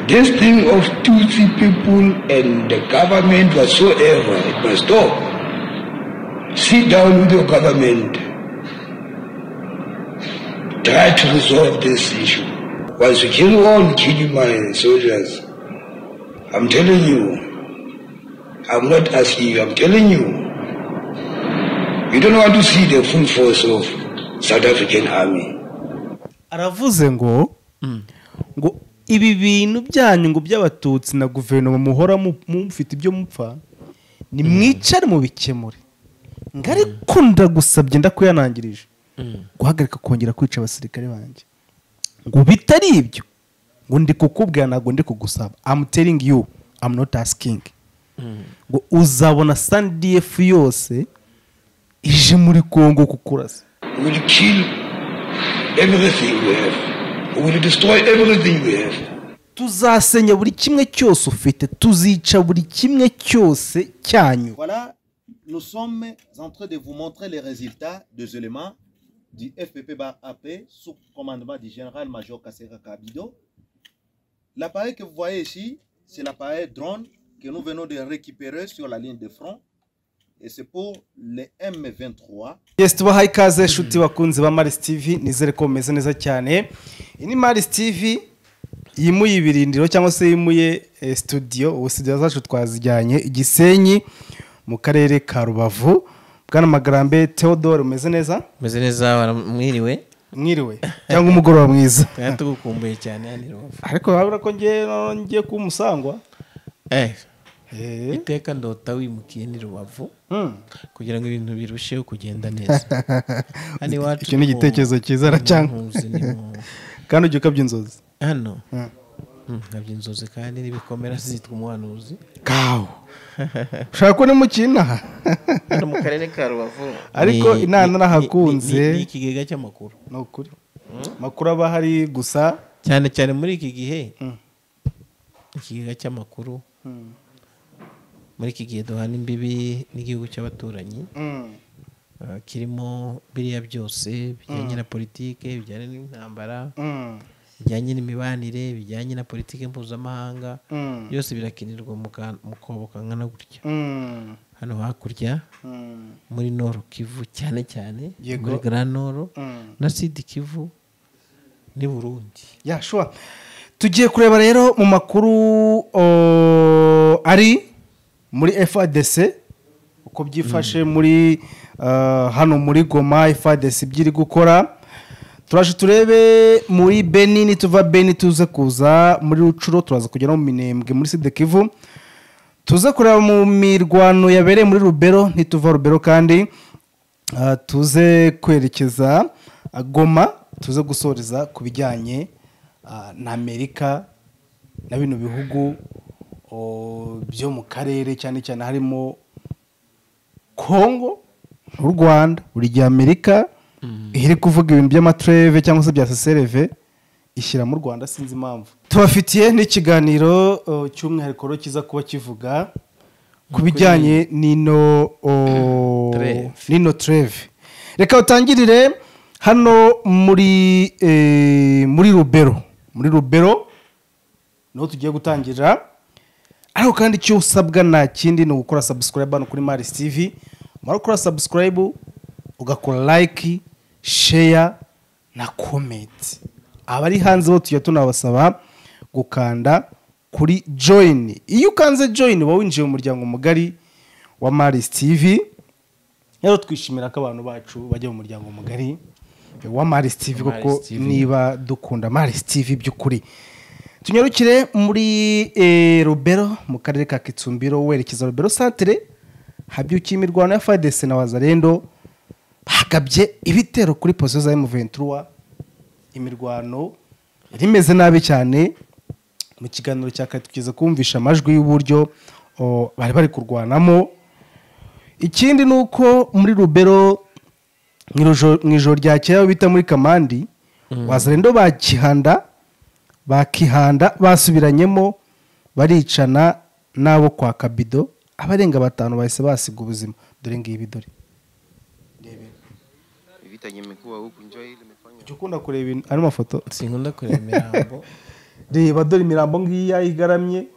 This thing of two, three people and the government whatsoever, it must stop. Sit down with your government. Try to resolve this issue. Once you kill one, kill my soldiers. I'm telling you. I'm not asking you, I'm telling you. You don't want to see the full force of South African army. aravuze ngo ngo ibi bintu byanyu ngo by'abatutsi na guverinoma muhora mu- mufite ibyo mupfa nimwicare mubikemure ngo ariko ndagusabye ndakuyanangirije guhagarika kongera kwica abasirikare banjye ngo bitari ibyo ngo ndi kukubwira ntabwo ndi kugusaba I'm telling you I'm not asking ngo uzabona sandiyefu yose ije muri kongo kukurasa We will kill everything we have. We will destroy everything we have. tuzasenya buri kimwe cyose ufite tuzica buri kimwe cyose cyanyu Voilà, nous sommes en train de vous montrer les résultats des éléments du FPP bar AP sous commandement du général-major Kasera Kabido. L'appareil que vous voyez ici, c'est l'appareil drone que nous venons de récupérer sur la ligne de front. Et c'est pour les M23 yes tubahaye ikaze inshuti bakunzi ba marisi tivi nizere ko bumeze neza cyane iyi ni marisi tivi yimuye ibirindiro cyangwa se yimuye eh, studio ubu studio zacu twazijyanye igisenyi mu karere ka rubavu bwana magarambe theodore umeze neza umeze neza waramwiriwe mwiriwe cyangwa umugoroba mwiza twari tugukumbuye cyane hano i Rubavu. ariko urabona ko ngewe ngiye kuba umusangwa Eh, Eh. iteka ndota wimukiye ni rubavu Mm. kugira ngo ibintu birusheho kugenda neza hano iwacu Icyo ni mu- igitekerezo cyiza na mu cyangwa- Nkuzi ni mu- kandi ujya ukabya inzozi hano nkabya inzozi kandi n'ibikomera zitwa umuhanuzi kawo ushaka ko nimukina hano mu karere ka rubavu Ariko inana nahakunze. ni ikigega cy'amakuru ni ukuri amakuru aba ahari gusa cyane cyane muri iki gihe Mm. ikigega cy'amakuru muri iki gihe duhana imbibi n'igihugu cy'abaturanyi Uh, kirimo biriya byose bijyanye na politike bijyanye n'intambara bijyanye n'imibanire bijyanye na politike mpuzamahanga byose birakinirwa mu ka- mu kobokankana gutya hano hakurya muri noro kivu cyane cyane Yego. muri gara noro na sidi kivu n'i burundi yashobora tugiye kureba rero mu makuru o, ari muri fadc uko byifashe muri ah, hano muri goma fadc ibyo iri gukora turaje turebe muri beni nituva beni tuze kuza muri rucuro turaza kugera mu minembwe muri sida kivu tuze kureba mu mirwano yabereye muri rubero ntituva rubero kandi Ah, tuze kwerekeza ah, goma tuze gusoreza ku bijyanye ah, na amerika na bino bihugu oh, byo mu karere cyane cyane harimo kongo n'u rwanda buri gihe amerika iyo iri kuvuga ibintu by'amatureve cyangwa se bya sesereve ishyira mu rwanda sinzi impamvu tubafitiye n'ikiganiro oh, cy'umwihariko rero kiza kuba kivuga ku bijyanye n'ino oh, Treve. nino treve reka utangirire hano muri eh, muri rubero muri rubero niho tugiye gutangira ariko kandi icyo usabwa nta kindi ni ugukora subscribe hano kuri Maris TV umara gukora subscribe ugakora like share na comment abari hanze bo tujya tunabasaba gukanda kuri join iyo ukanze join uba winjiye mu muryango mugari wa Maris TV rero twishimira ko abantu bacu bajya mu muryango mugari wa Maris TV Maris kuko TV. niba dukunda Maris TV by'ukuri tunyarukire muri eh, Rubero mu karere ka Kitsumbiro werekeza Rubero Centre habyukiye imirwano ya FARDC na Wazalendo bagabye ibitero kuri posiyo za M23 imirwano yari imeze nabi cyane mu kiganiro cya kare tugeze kumvisha amajwi y'uburyo o, bari bari kurwanamo ikindi ni uko muri rubero mu ijo- mu ijoro rya kera aho bita muri kamandi wazarendo bakihanda bakihanda basubiranyemo baricana n'abo kwa kabido abarenga batanu bahise basiga ubuzima dore ngibi dore vita yenye imekuwa huku njoo hii limefanya jya ukunda kureba ayo mafoto sinkunda kureba imirambo reba dore imirambo ngiya igaramye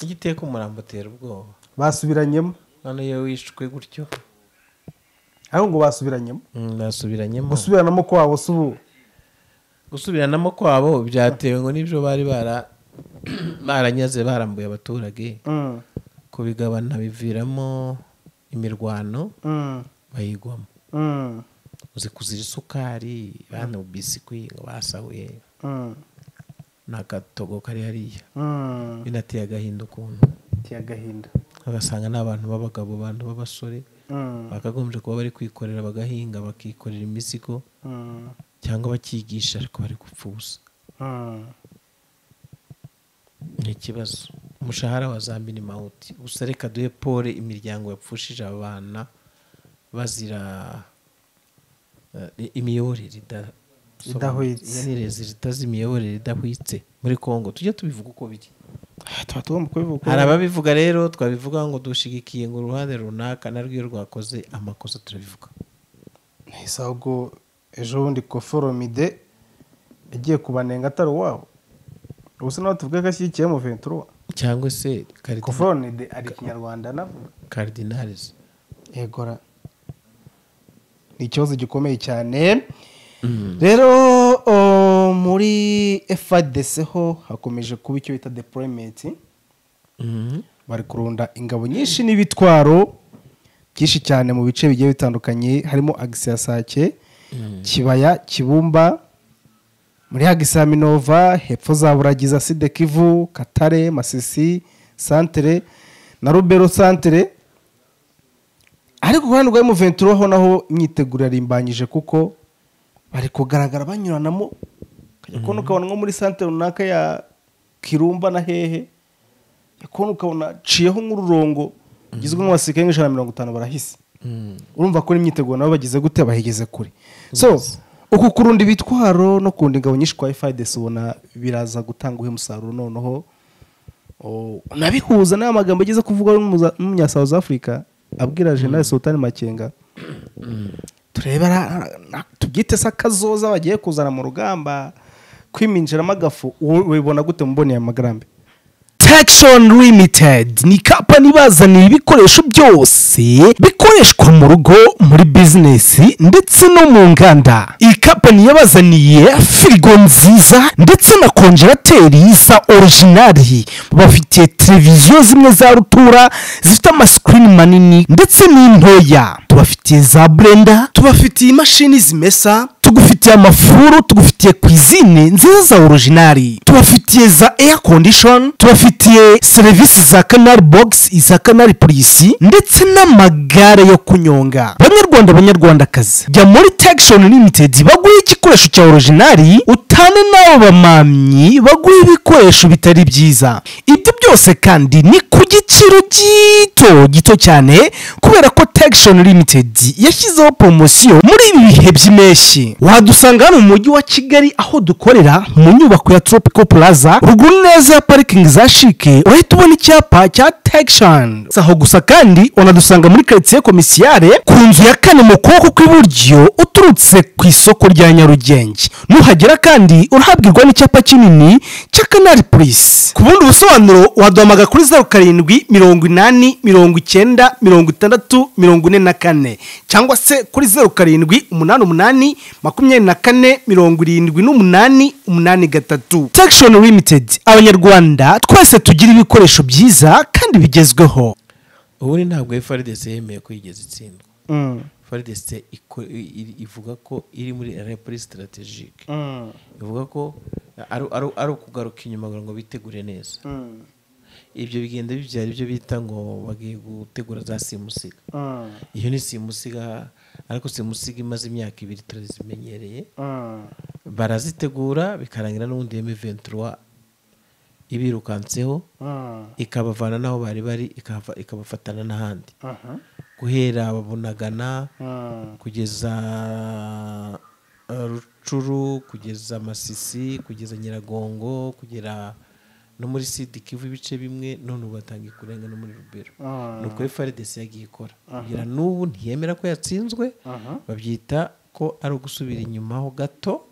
iyo uteye ku murambo utera ubwoba basubiranyemo noneho iyo wishwe gutyo ariko ngo basubiranyemo basubiranyemo gusubiranamo kwabo si ubu gusubiranamo kwabo byatewe ngo n'ibyo bari bara- baranyaze barambuye abaturage Mm, kubigabana biviramo imirwano mm, bayigwamo mm, uzi kuzira isukari bana bisikwi ngo basahuye mm, n'agatogo kari hariya mm. binateye agahinda ukuntu biteye agahinda ugasanga ni abantu b'abagabo abantu b'abasore Mm, bakagombye kuba bari kwikorera bagahinga bakikorera imizigo mm, cyangwa bakigisha ariko bari gupfa ubusa mm. ni ikibazo umushahara wa za minimawuti gusa reka duhe pole imiryango yapfushije abana bazira eh, imiyoborere ida- Idahwitse. Ya nirezi zitazi imiyoborere idahwitse muri kongo tujye tubivuga uko biri Ah, tuba tugomba kubivuga hari ababivuga rero twabivuga ngo dushigikiye ngo uruhande runaka narwo iyo rwakoze amakosa turabivuga ese ahubwo ejo bundi koforomide yagiye kubanenga atari uwabo ubu se nawe tuvuge ko ashyigikiyemo ventura cyangwa se koforomide ari ikinyarwanda navuga karidinarizi yegora ni ikibazo gikomeye cyane rero o, muri fadc ho hakomeje kuba icyo bita deployment bari kurunda ingabo nyinshi n'ibitwaro byinshi cyane mu bice bigiye bitandukanye harimo agisi ya sake kibaya kibumba muri agisi ya minova hepfo za buragiza side kivu katare masisi santere na rubero santere ariko ku ruhande rwa muventuro ho naho imyiteguro yarimbanyije kuko bari kugaragara banyuranamo ukajya kubona ukabona nko muri santere runaka ya kirumba na hehe ukajya kubona ukabona aciyeho nk'ururongo rugizwe n'abasirikare nk'ijana na mirongo itanu barahise urumva ko n'imyiteguro nabo bagize gute bahigeze kure so uku kurunda ibitwaro no kurunda ingabo nyinshi kwa efadesi ubona biraza gutanga uhe umusaruro noneho Oh, nabihuza n'aya magambo ageze kuvuga n'umuza- n'umunya south africa abwira general sultan makenga turebe ara- na- tubyite se akazoza bagiye kuzana mu rugamba kwiminjiramo agafu wowe ubibona gute muboneye amagambo Texon Limited ni kampani ibazanira ibikoresho byose bikoreshwa mu rugo muri bizinesi ndetse no mu nganda iyi kampani yabazaniye firigo nziza ndetse na konjerateri za orijinari bafite televiziyo zimwe za rutura zifite amasikirini manini ndetse n'intoya tubafitiye za burenda tubafitiye imashini zimesa tugufitiye amafuru tugufitiye kwizine nziza za orijinari tubafitiye za air condition tubafitiye serivisi za canal box iza canal polisi ndetse n'amagare yo kunyonga banyarwanda banyarwandakazi jya muri texon limited baguhe igikoresho cya orijinari utane n'abo bamamyi baguhe ibikoresho bitari byiza ibyo byose kandi ni ku giciro gito gito cyane kubera ko texon limited yashyizeho poromosiyo muri ibi bihe by'impeshyi wadusanga hano mu mujyi wa kigali aho dukorera mu nyubako ya tropical plaza ruguru neza ya parikingi za shike urahita ubona icyapa cya texan Si aho gusa kandi unadusanga muri karitsiye komisiyare ku nzu ya kane mu kuboko kw'iburyo uturutse ku isoko rya nyarugenge nuhagera kandi urahabwirwa n'icyapa kinini cya kanari polisi ku bundi busobanuro waduhamagara kuri zeru karindwi mirongo inani mirongo icyenda mirongo itandatu mirongo ine na kane cyangwa se kuri zeru karindwi umunani umunani makumyabiri na kane mirongo irindwi n'umunani umunani gatatu tekishoni limitedi abanyarwanda twese tugira ibikoresho byiza kandi bigezweho ubundi ntabwo faridesi yemeye ko yigeze itsindwa faridesi ivuga ko iri muri repuri sitarategike bivuga ko ari ari- ari ukugaruka inyuma kugira ngo bitegure neza ibyo bigenda bibyara ibyo bita ngo bagiye gutegura za simusiga iyo ni simusiga ariko simusiga imaze imyaka ibiri turazimenyereye barazitegura bikarangira n'ubundi yeme ventura ibirukanseho ikabavana n'aho bari bari ikahava- ikabafatana n'ahandi guhera babunagana kugeza eh, rucuru kugeza masisi kugeza nyiragongo kugera no muri sidi kivu ibice bimwe none ubu batangiye kurenga no muri rubero ni uko frdc yagiye ikora kugira n'ubu ntiyemera ko yatsinzwe babyita ko ari ugusubira inyuma ho gato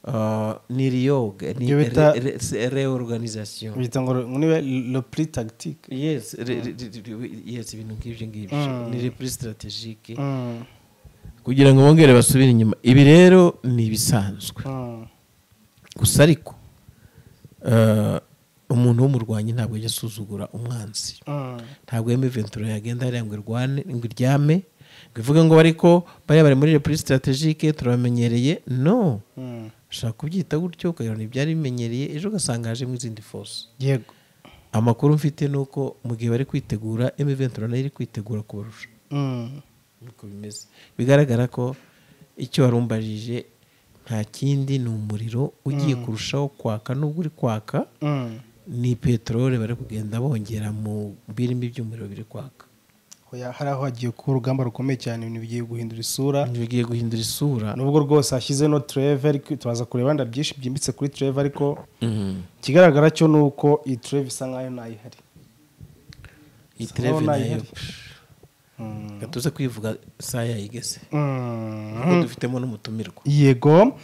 Uh, ni riyoga ni Ibyo bita- re- re- se- reorganization bita ngo niwe lepri tagitike yes re- re- re- re- yes ibintu nk'ibyo ngibyo Mm. ni repri strategique kugira ngo bongere basubire inyuma ibi rero ni ibisanzwe gusa ariko eh, umuntu w'umurwanyi ntabwo ajya asuzugura umwanzi ntabwo yemeye ventura yagenda hariya ngo irwane ngo iryame ngo ivuge ngo ariko bariya bari muri repuri sitarategike turabamenyereye no ushobora kubyita gutyo ukabona ibyari bimenyereye ejo ugasanga hajemo izindi force yego amakuru mfite ni uko mu gihe bari kwitegura eme ventura nayo iri kwitegura kubarusha Mm. niko bimeze bigaragara ko icyo warumbajije nta kindi ni umuriro ugiye kurushaho kwaka n'ubwo uri kwaka Mm. ni peteroli bari kugenda bongera mu birimbi by'umuriro biri kwaka Oya, hari aho hagiye kuba urugamba rukomeye cyane ibintu bigiye guhindura isura bigiye guhindura isura nubwo rwose hashize no treve ariko tubaza kureba wenda byinshi byimbitse kuri treve ariko ikigaragara cyo ni uko iyi treve isa nkayo ntayihari iyi Bisa tereve naho nayo ntayihari. Mm. reka tuze kwivuga isaha yayigeze Mm. kuko dufitemo n'umutumirwa yego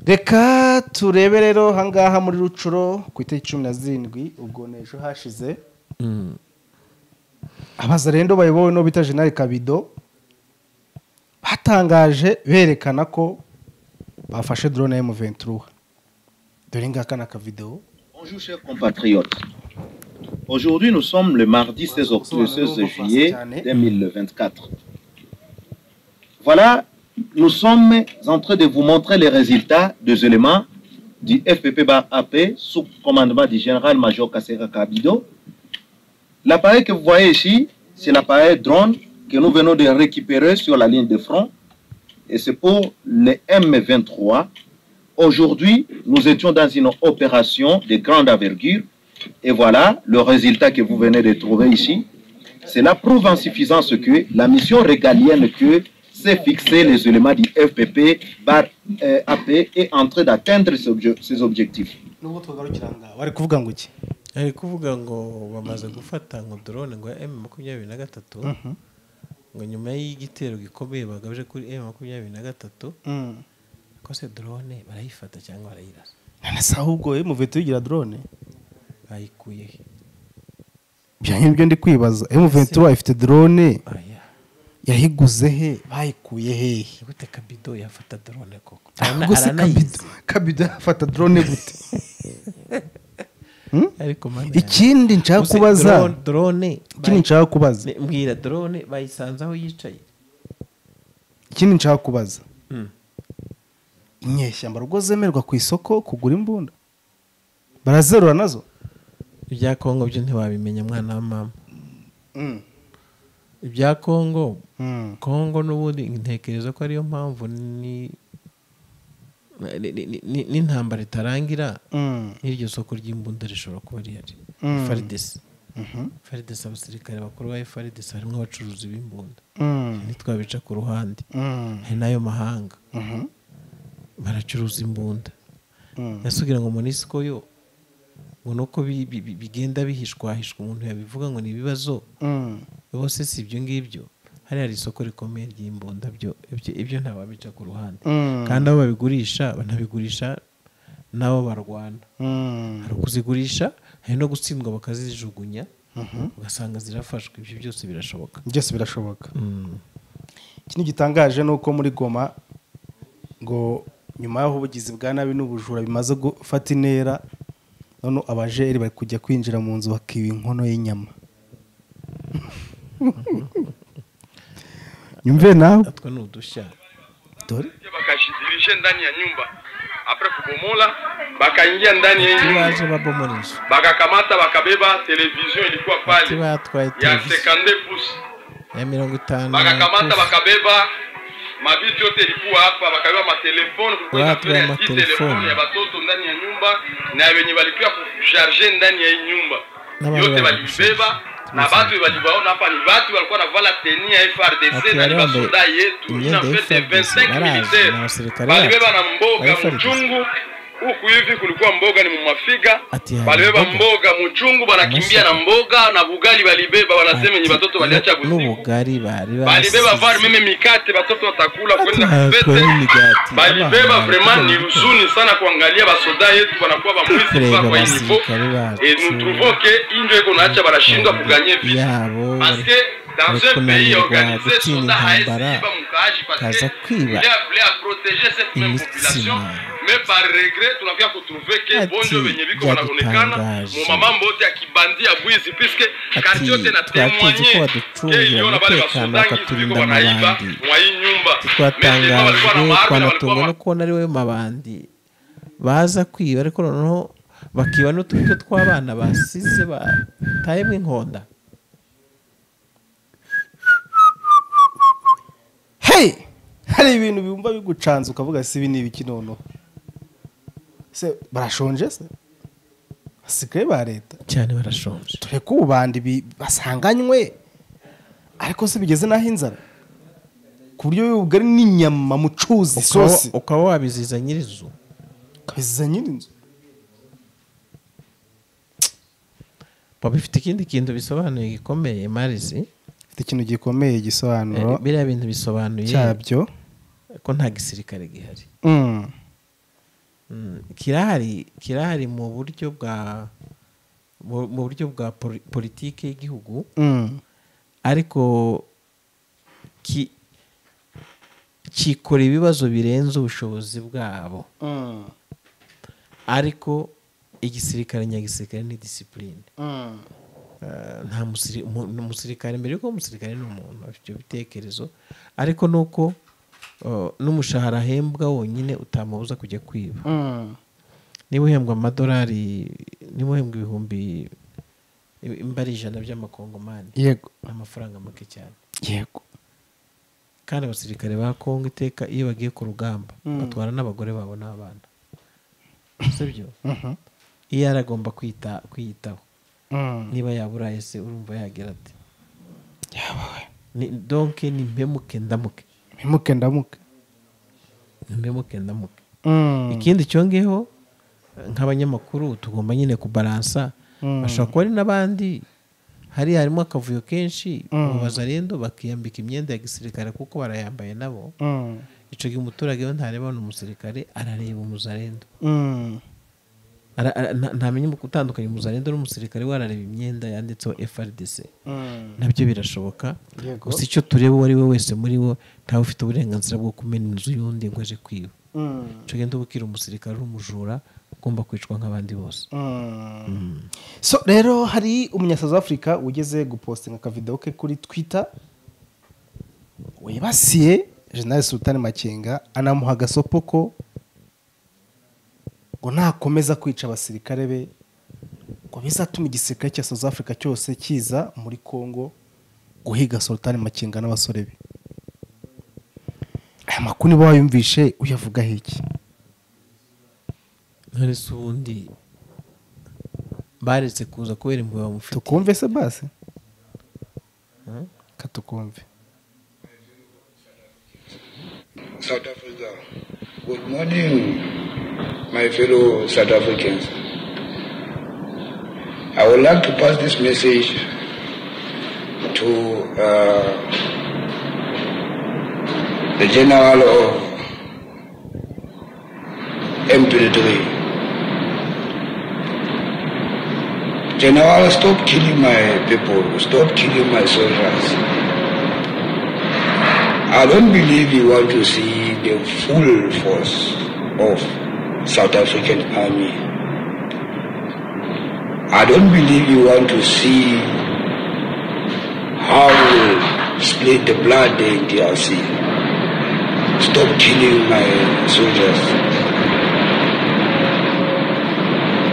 reka turebe rero ahangaha muri rucuro ku itariki cumi na zirindwi ubwo ni ejo hashize Mm. abaza rero bayobowe n'uwo bita jenali kabido batangaje berekana ko bafashe drone ya M23 dore ngaka ni akavidewo Bonjour, chers compatriotes. Aujourd'hui, nous sommes le mardi 16, octobre, 16 juillet 2024. Voilà, nous sommes en train de vous montrer les résultats des éléments du FPP bar AP sous commandement du général-major Kassera Kabido. L'appareil que vous voyez ici, c'est l'appareil drone que nous venons de récupérer sur la ligne de front et c'est pour les M23 Aujourd'hui, nous étions dans une opération de grande envergure et voilà le résultat que vous venez de trouver ici. Cela prouve en suffisance que la mission régalienne que s'est fixée les éléments du FPP par euh, AP est en train d'atteindre ses obje- ses objectifs. nubwo tugarukira ngaha bari kuvuga ngo iki ari kuvuga ngo bamaze gufata ngo drone ngo m makumyabiri na gatatu ngo nyuma y'igitero gikomeye bagabije kuri m makumyabiri na gatatu Mm. ko se drone barayifata cyangwa barayirasa none se ahubwo M23 igira drone bayikuye he ibyo ngibyo ndi kwibaza M23 ifite drone aya yayiguze he bayikuye hehe ni gute kabido yafata drone koko ahubwo se kabido kabido yafata drone gute ariko mana ikindi nshaka kubaza drone ikindi nshaka kubaza bayi- mbwira drone bayisanze aho yicaye ikindi nshaka kubaza Mm. inyeshyamba rwo zemerwa ku isoko kugura imbunda barazerura nazo ibya kongo byo ntiwabimenya mwana wa mama ibya kongo kongo n'ubundi ntekereza ko ariyo mpamvu ni ni- ni- ni- n'intambara itarangira n'iryo soko ry'imbunda rishobora kuba rihari Mm. faridesi faridesi abasirikare bakuru ba faridesi harimo abacuruzi b'imbunda ntitwabica ku ruhande hari n'ayo mahanga baracuruza imbunda yasugira ngo monisiko yo ngo nuko bi- bi- bi- bigenda bihishwahishwa umuntu yabivuga ngo ni ibibazo bose si ibyo ngibyo hariya hari isoko rikomeye ry'imbunda byo ibyo- ibyo ntawabica ku ruhande kandi abo babigurisha banabigurisha n'abo barwana hari ukuzigurisha hari no gutsindwa bakazijugunya ugasanga zirafashwe ibyo byose birashoboka byose birashoboka Mm. ikindi gitangaje ni uko muri goma ngo nyuma y'aho ubugizi bwa nabi n'ubujura bimaze gufata intera none abajeri bari kujya kwinjira mu nzu bakiba inkono y'inyama nyumve nawe natwe ni udushya dore wakashidirishe ndani ya nyumba apres kubomola bakaingia ndani ya hii nyumba baje babomoresha bakakamata bakabeba televizion ilikuwa ati pale batwaye ya televiziyo 52 pouce ya mirongo itanu bakakamata plus. bakabeba mavitu yote ilikuwa hapa bakabeba matelefone kulikuwa Watu inapelea ya hii matelefoni. telefone ya batoto ndani ya nyumba na wenye walikuwa kusharge ndani ya hii nyumba Na wale yote wale walibeba na Yes. batu walivaona hapa ni batu walikuwa navala teni ya FRDC Watu na ni wale wambe- basoda yetu imyenda ina ya fete FRDC, 25 barazi, na militaire wasirikari balibeba wacu. na mboga Wa FRDC. mchungu huku hivi kulikuwa mboga ni mumafiga Ati ya balibeba mboga. mboga muchungu banakimbia Masaka. na mboga na bugali balibeba banasema enye batoto baliacha Nu- busiku n'ubugari bari balibeba basize. var meme mikate batoto watakula kwenda Ah, kupete kwa migati. balibeba Abana, vraiment ni kila mtu. huzuni sana kuangalia basoda yetu banakuwa bamwizi Kureba kuva kwa inivo abasirikare bacu. et nous trouvons que indio eko naacha barashindwa kuganye vita yabo parce que dans bari un pays kunanirwa organisé gutinya soda haesiba intambara mukaji parce que kaza il kwiba a voulu à protéger cette même Imitsima. population mais par regret tunakuya kutrouve ke Ati, bonjo benye biko banaonekana yadutangaje. momama mbote ya kibandi ya bwizi puisque Ati, kati yote na twakunze ko témoigné ke waducungira iliona bale umutekano basodangi wakaturinda biko banaiba amabandi. mwa hii nyumba Mais des fois balikuwa na twatangajwe maarme na twanatungwa no balikuwa kubona ari we mabandi baza kwiba ariko noneho bakiba n'uturyo tw'abana basize batayemo inkonda hey hari ibintu bimba bigucanze ukavuga si ibi ni ibiki noneho se barashonje se basigaye ba leta cyane barashonje tureke ububanda ibi basanganywe ariko se bigeze n'aho inzara ku buryo bugari n'inyama mu cyuzi Ukaba- isosi ukaba wabiziza nyirizu ukabiziza nyiri inzu baba bifite ikindi kintu bisobanuye gikomeye marizi ifite ikintu gikomeye Eh, igisobanuro biriya bintu bisobanuye cyabyo ko nta gisirikare gihari Mm. Mm, kirahari kirahari mu buryo bwa mu mu buryo bwa poli- politike y'igihugu Mm. ariko ki- cyikora ibibazo birenze ubushobozi bwabo Mm. ariko igisirikare nyagisirikare ni disipurine Mm. Eh, nta musiri- umu- umusirikare mbere yuko umusirikare ni umuntu afite ibyo bitekerezo ariko ni uko eh, n'umushahara ahembwa wonyine utamubuza kujya kwiba Mm. niba uhembwa amadolari niba uhembwa ibihumbi imba ari ijana by'amakongomani yego ni amafaranga make cyane yego kandi abasirikare ba kongo iteka iyo bagiye ku rugamba Mm. batwara n'abagore babo n'abana sibyo Mhm. iyo yari agomba kwita kwiyitaho Mm. niba yaburaye se urumva yagira ati Ni- donke ni mpemuke ndamuke mpemuke ndamuke Ni mpemuke ndamuke Mm. ikindi cyongeyeho nk'abanyamakuru tugomba nyine kubaransa Mm. bashobora kuba ari n'abandi hari harimo akavuyo kenshi Mm. babaza rero bakiyambika imyenda ya gisirikare kuko barayambaye nabo Mm. icyo gihe umuturage we ntareba hano umusirikare arareba umuzarendo Mm. Ara- ara- nta- ntamenya gutandukanya umuzarendo n'umusirikare we arareba imyenda yanditseho frdc Mm. nabyo birashoboka Yego. gusa icyo tureba uwo ari we wese muri wo ntawe ufite uburenganzira bwo kumena inzu y'undi ngo aje kwiba Mm. icyo gihe ndubukira umusirikare uri umujura ugomba kwicwa nk'abandi bose Mm. so rero hari umunya South Africa ugeze gupostinga akavideo ke kuri Twitter wibasiye General Sultan Makenga anamuha agasopo ko ngo nakomeza kwica abasirikare be ngo bizatuma igisirikare cya South Africa cyose kiza muri Congo guhiga Sultan Makenga n'abasore be aya makuru niba wayumvishe uyavugaho iki none se ubundi baretse kuza kubera impuhwe bamufite tukumve se basi katukumve South Africa. Good morning, my fellow South Africans. I would like to pass this message to uh, the General of M23. General, stop killing my people. Stop killing my soldiers. I don't believe you want to see the full force of South African army. I don't believe you want to see how we split the blood there in DRC. Stop killing my soldiers.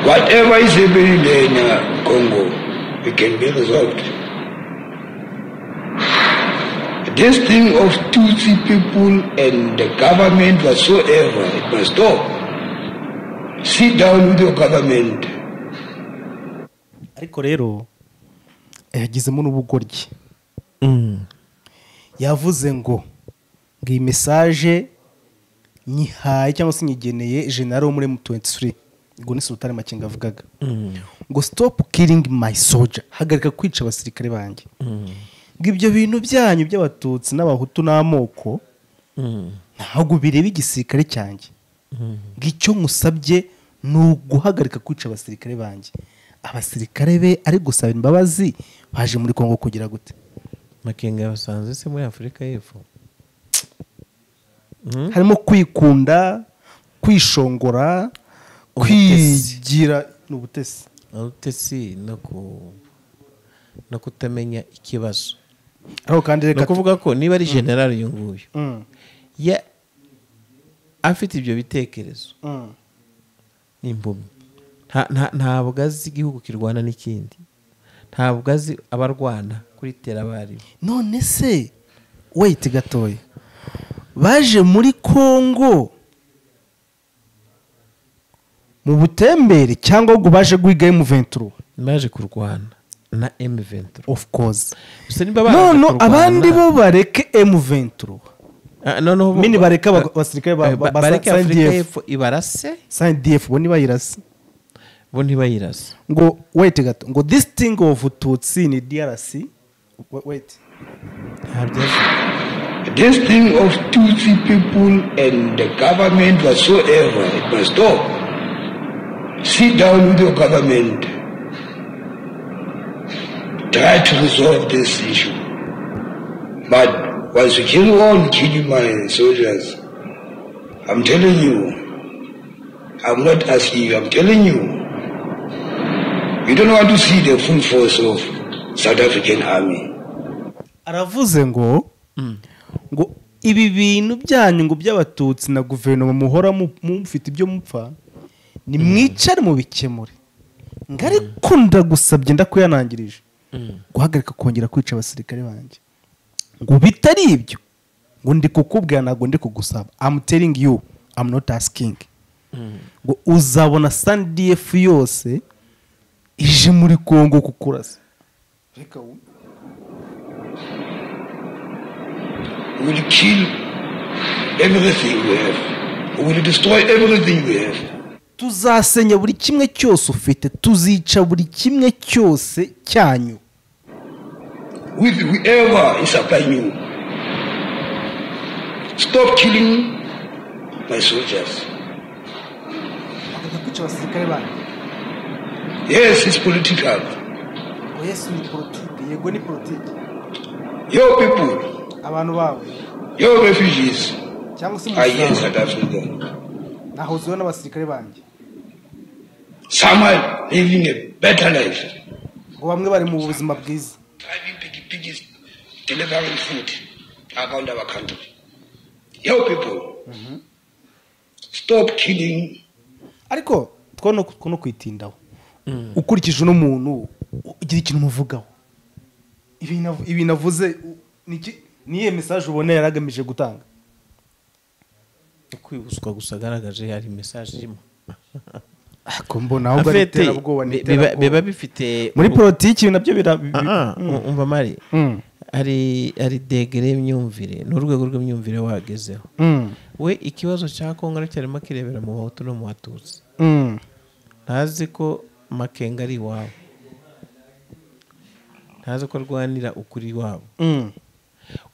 Whatever is happening there in uh, Congo, it can be resolved. This thing of Tutsi people and the government whatsoever, it must stop. Sit down with your government. ariko rero yagizemo n'ubugoryi yavuze ngo ngo iyi mesaje nyihaye cyangwa se nyigeneye jenali wo muri M23 ubwo ni sultani makenga avugaga ngo stop killing my soldier hagarika kwica abasirikare banjye ngo ibyo bintu byanyu by'abatutsi n'abahutu n'amoko ntabwo bireba igisirikare cyanjye ngo icyo musabye ni uguhagarika kwica abasirikare banjye abasirikare be ari gusaba imbabazi baje muri kongo kugira gute makenga yabasanze se muri afurika y'epfo harimo kwikunda kwishongora Ubutesi. kwigira ni ubutesi uretse si no ku no kutamenya ikibazo ariko kandi ni reka ukuvuga ko niba ari generale uyu nguyu Mm, ya afite ibyo bitekerezo mm, n'imbumyi Nta- nta- ntabwo azi igihugu kirwana n'ikindi ntabwo azi abarwana kuri terabarimu none se weyiti gatoya baje muri kongo mu butembere cyangwa ngo baje guhiga M23 baje kurwana na M23 of course gusa niba baraje none kurwana- abandi bo bareke M23 Ah, noneho bo- Mini bareke aba- abasirikare ba- Eh, ba- ba- ba- bareke sa- Afurika SDF. y'Epfo ibarase sndf bo nibayirase bo ntibayirase ngo wait gato ngo this thing of tutsi ni drc Wa- wait ntabyo azi This thing of Tutsi people and the government whatsoever, it must stop. Sit down with your government. Try to resolve this issue. But once you kill on killing my soldiers, I'm telling you, I'm not asking you, I'm telling you. You don't want to see the full force of South African army. aravuze ngo ngo ibi bintu byanyu ngo by'abatutsi na guverinoma muhora mu- mufite ibyo mupfa ni mwicare mu bikemure ngo ariko ndagusabye ndakuyanangirije guhagarika kongera kwica abasirikare banjye ngo bitari ibyo ngo ndi kukubwira ntabwo ndi kugusaba I'm telling you I'm not asking ngo uzabona sandiyefu yose ije muri kongo kukurasa reka wumve will kill everything we have. We will destroy everything we have. tuzasenya buri kimwe cyose ufite tuzica buri kimwe cyose cyanyu With whoever is upon you. Stop killing my soldiers. kwica abasirikare banyu Yes, it's political. ngo yesu ni politiki yego ni politiki Your people, abantu bawe your refugees cyangwa se are here in umusaruro South Africa. nahuzuyeho n'abasirikare banjye Some are living a better life. ngo bamwe bari mu buzima bwiza Driving piggy piggies, delivering food around our country. Your people, stop killing ariko two no two no kwitindaho ukurikije uno muntu ugira ikintu umuvugaho ibi nav- ibi navuze u- ni iki- ni iyihe mesaje ubona yari agamije gutanga kwibutswa gusa agaragaje hari mesaje irimo ariko mbona ahubwo ari Afete, iterabwoba ni bi- biba- iterabwoba. biba bifite muri politiki ibi nabyo bira bi- Ah, ah, umva mari Mm. hari hari degere y'imyumvire ni urwego rw'imyumvire wagezeho Mm. we ikibazo cya kongo cyarimo kirebera mu bahutu no mu batutsi Mm. ntazi ko makenga ari iwabo ntazi ko arwanira ukuri iwabo Mm.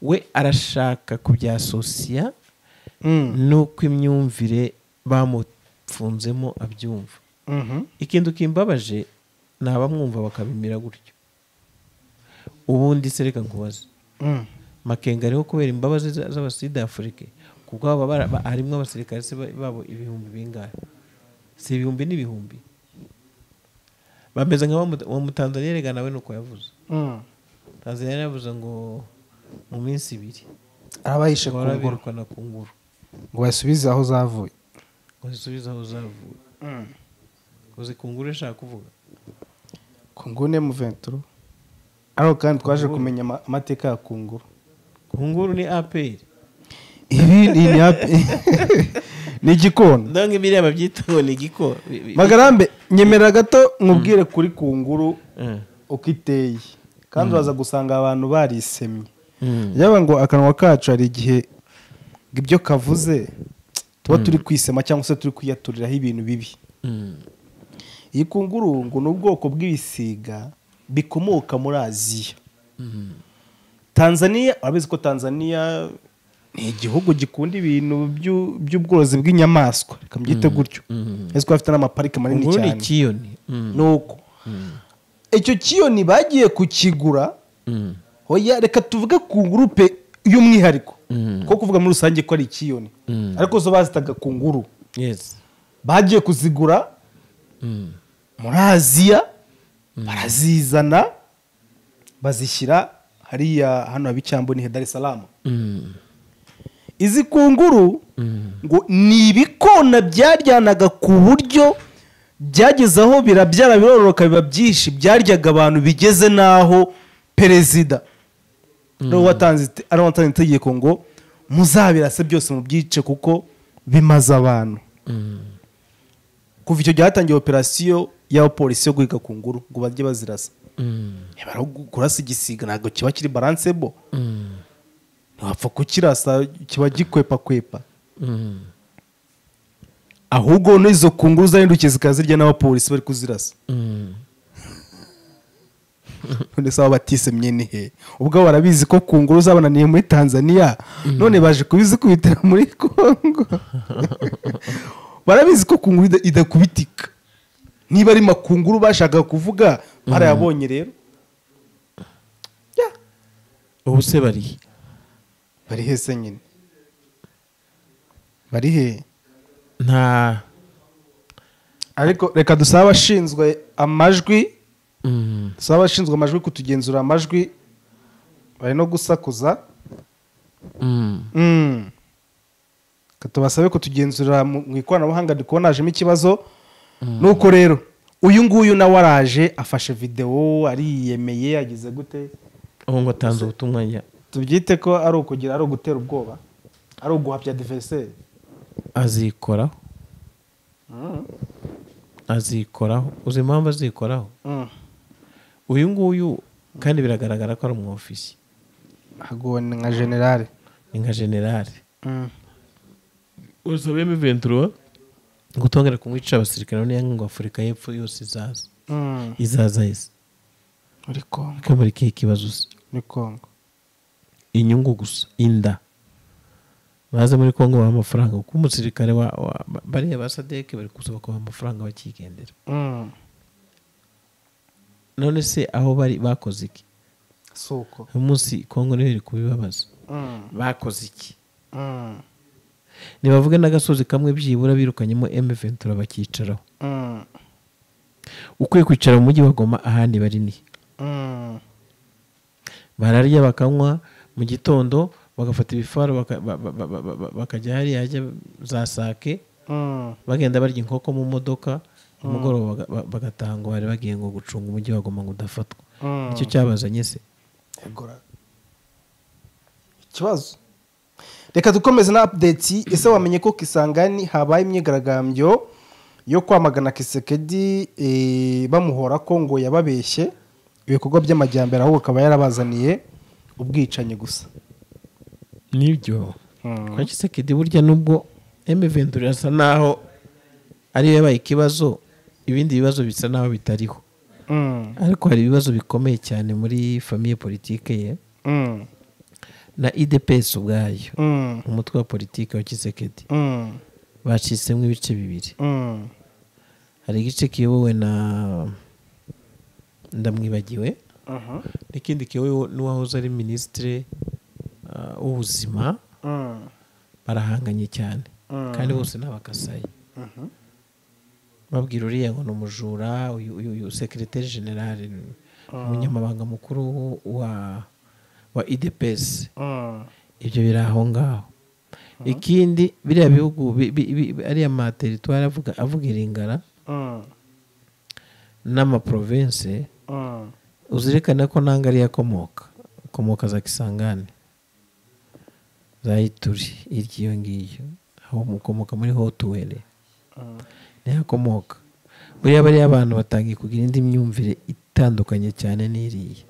we arashaka kubyasosiya Mm. n'uko imyumvire bamupfunzemo abyumva Mhm. ikintu kimbabaje ni abamwumva bakabimira gutyo ubundi se reka nkubaze Mm. makenga ariho kubera imbabazi za- z'abasida afurike kubwo baba bara- ba- harimo abasirikare se ba- babo ibihumbi bingahe si ibihumbi n'ibihumbi bameze nka wa Mu- wa mutanzaniya rega nawe ni uko yavuze Mm. tanzaniya yaravuze ngo mu minsi ibiri arabahishe ku bahora ngoro birukana ku nguru ngo basubize aho zavuye ngo zisubize aho zavuye uzi ku nguru ishaka kuvuga ku nguni muventuro ariko kandi twaje kumenya ama- amateka ya kunguru ku nguru ni aperi ibi ni ni happy. ni igikona ndabona biriya babyita ngo ni igiko bi- bi- magarambe nyemera gato nkubwire kuri kunguru Mm. uko iteye kandi uraza gusanga abantu barisemye Mm. yaba ngo akanwa kacu hari igihe ngo ibyo kavuze tuba turi kwisema cyangwa se turi kwiyaturiraho ibintu bibi iyi kunguru ngo ni ubwoko bw'ibisiga bikomoka muri aziya tanzania urabizi ko tanzania ni igihugu gikunda ibintu by'u- by'ubworozi bw'inyamaswa reka mbyite gutyo ese ko bafite n'amaparike manini ubwo ni cyane ikiyoni Mm. nuko icyo kiyoni bagiye kukigura Mm. hoya reka tuvuge ku gurupe y'umwihariko Mm. ko kuvuga muri rusange ko ari ikiyoni Mm. ariko zo bazitaga ku nguru yes bagiye kuzigura Mm. muri aziya barazizana bazishyira hariya hano haba icyambu ni Dar es Salaam Mm. izi kunguru ngo ni ibikona byaryanaga ku buryo byageze aho birabyara birororoka biba byinshi byaryaga abantu bigeze n'aho perezida ariwo watanze ite- ariwo watanze itegeko ngo muzabirase byose mu byice kuko bimaze abantu kuva icyo gihe hatangiye operasiyo y'abapolisi yo guhiga ku nguru ngo bajye bazirasa Mm. niba ari kurasa igisiga ntabwo kiba kiri baransebo Mm. ntiwapfa kukirasa kiba gikwepakwepa Mm. ahubwo n'izo kunguru zahindukiye zikaba zirya n'abapolisi bari kuzirasa Mm. none se aba batisemye ni he ubwo barabizi ko kunguru zabananiye muri tanzania none baje kubizikubitira muri kongo barabizi ko kunguru ida- idakubitika niba ari makunguru bashakaga kuvuga barayabonye rero Ya, ubu se bari bari he se nyine bari he nta ariko reka dusabe abashinzwe amajwi Mm. si abashinzwe amajwi kutugenzura amajwi bari no gusakuza Mm. Reka tubasabe kutugenzura mu mu ikoranabuhanga ndi kubona hajemo ikibazo nuko rero uyu nguyu nawe araje afashe videwo ariyemeye agize gute ubu ngo atanze ubutumwa njya tubyite ko ari ukugira ari ugutera ubwoba ari uguhapya diveriseri azikoraho azikoraho uzi impamvu azikoraho uyu nguyu kandi biragaragara ko ari umu ofisi haguwe ni nka generale ni nka generale gusa beme ventura gutongera kumwica abasirikare n'iya ngo afurika y'epfo yose izaza izaza yose muri kongo akabura ikihe kibazo se muri kongo inyungu gusa inda baza muri kongo baha amafaranga kuko umusirikare wa, wa bariya ba sadeke bari gusaba kubaha amafaranga bakigendera none se aho bari bakoze iki si uko uyu munsi kongo niyo iri kubibabaza bakoze iki ntibavuge n'agasozi kamwe byibura birukanyemo eme ventura bakicaraho ukwiye kwicara mu mujyi wa goma ahandi bari ni bararya bakanywa mu gitondo bagafata ibifaro baka- ba- ba- ba- ba- ba- bakajya hariya hajya za sake bagenda barya inkoko mu modoka umugoroba baga- ba- bagataha ngo bari bagiye ngo gucunga umujyi wa goma ngo udafatwa nicyo cyabazanye se Egora. ikibazo reka dukomeze na apudeti ese wamenye ko kisangani habaye imyigaragambyo yo kwamagana kisekedi eh, bamuhora ko ngo yababeshye ibikorwa by'amajyambere ahubwo akaba yarabazaniye ubwicanyi gusa nibyo kisekedi burya nubwo eme ventura asa naho ariyo yabaye ikibazo ibindi bibazo bisa naho bitariho Mm, ariko hari ibibazo bikomeye cyane muri famiye politike ye mm, na idps ubwayo mm, umutwe wa politiki wa kisekedi mm, bacitsemo ibice bibiri mm, hari igice kiyobowe na ndamwibagiwe mhm, n'ikindi kiyobowe n'uwahoze ari minisitiri ah, w'ubuzima mm, barahanganye cyane kandi bose ni abakasayi babwira uriya ngo ni umujura uyu uyu uyu sekiroteri generale ni umunyamabanga mukuru wa wa idps mm, ibyo biri aho ngaho ikindi biriya bihugu bi- bi- bi- ariya materitwari avuga avuga iringara mm, n'amaprovinsi mm, uzirikane ko ntango ariyo akomoka akomoka za kisangane za ituri iryo iyo ngiyo aho mukomoka muri hotuwere niho akomoka buriya bariya abantu batangiye kugira indi myumvire itandukanye cyane n'iriya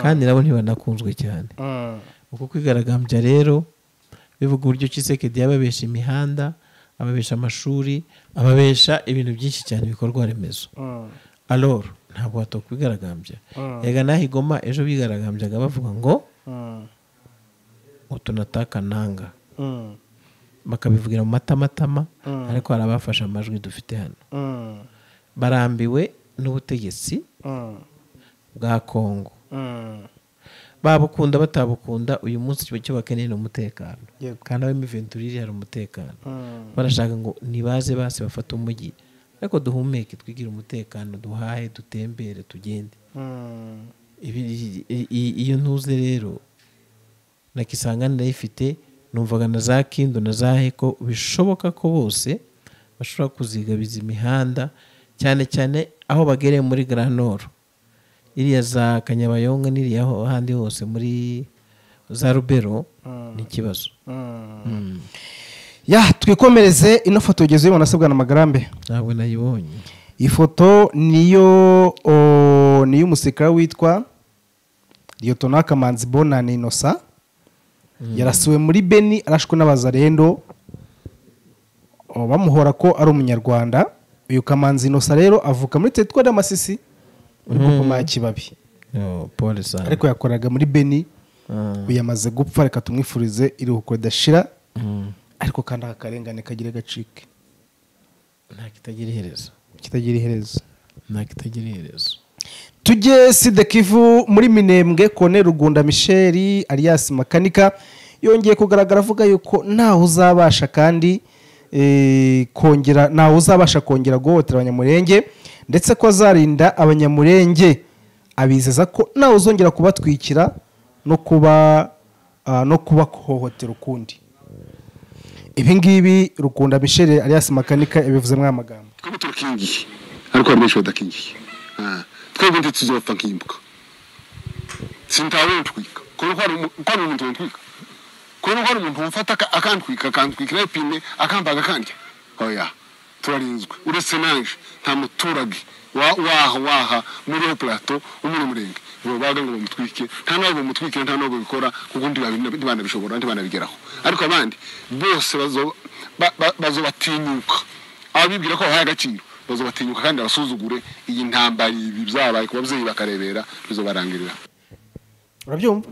kandi nabo ntibanakunzwe cyane mm, uko kwigaragambya rero bivuga uburyo kisekedi yababesha imihanda ababesha amashuri ababesha ibintu byinshi cyane ibikorwa remezo alor ntabwo watoka bigaragambya yega naho igoma ejo bigaragambyaga bavuga ngo utunataka nanga bakabivugira mu matamatama ariko hari abafashe amajwi dufite hano barambiwe n'ubutegetsi bwa kongo babukunda batabukunda uyu munsi icyo bakeneye ni umutekano Yego. kandi ab'imiventurire hari umutekano barashaka ngo ntibaze base bafate umujyi ariko duhumeke twigire umutekano duhahe dutembere tugende Ibi- i- i- iyo ntuze rero na kisanga ndayifite numvaga na za kindo na za heko bishoboka ko bose bashobora kuzigabiza imihanda cyane cyane aho bagereye muri garanoro iriya za kanyabayonga n'iriya ho- ahandi hose muri za rubero ni ikibazo Mm. ya twikomereze ino foto ugeze uyibona asabwa na magarambe ntabwo nayibonye iyi foto niyo o, ni iy'umusirikare witwa liyotona kamanzi bonani inosa yarasiwe muri beni arashwe n'abazarendo o, bamuhora ko ari umunyarwanda uyu kamanzi inosa rero avuka muri teritwari y'amasisi muri gupoma ya kibabi Oh, pole sana ariko yakoraga muri beni Mm. ubu yamaze gupfa reka tumwifurize iruhuko ridashira Mm. ariko kandi aka karengane kagira agacike nta kitagira iherezo kitagira iherezo nta kitagira iherezo tujye sida kivu muri minembwe kone rugunda misheli alias makanika yongeye kugaragara avuga yuko ntawe uzabasha kandi eh, kongera ntawe uzabasha kongera guhohotera abanyamurenge ndetse ko azarinda abanyamurenge abizeza ko ntawe uzongera kubatwikira no kuba ah, no kubahohotera ukundi ibi ngibi rukunda misheli alias makanika yabivuze muri aya magambo twebwe turakingiye ariko hari benshi badakingiye Ah, twebwe ndi tuzopfa nkimbuka sintawuntwika kubera ko hari umu- ko hari umuntu wantwika kubera ko hari umuntu wamfata aka- akantwika akantwikira ipine akambaga akandya oya turarinzwe uretse naje nta muturage wa- waha waha muri uwo plateau wo muri uwo murenge babaga ngo bamutwike nta n'abo bamutwikira nta n'abo babikora kuko ntibabi- ntibanabishobora ntibanabigeraho ariko abandi bose bazo- ba- ba- bazobatinyuka ababibwira ko bahaye agaciro bazobatinyuka kandi abasuzugure iyi ntambara ibi byabaye ku babyeyi bakarebera bizobarangirira urabyumva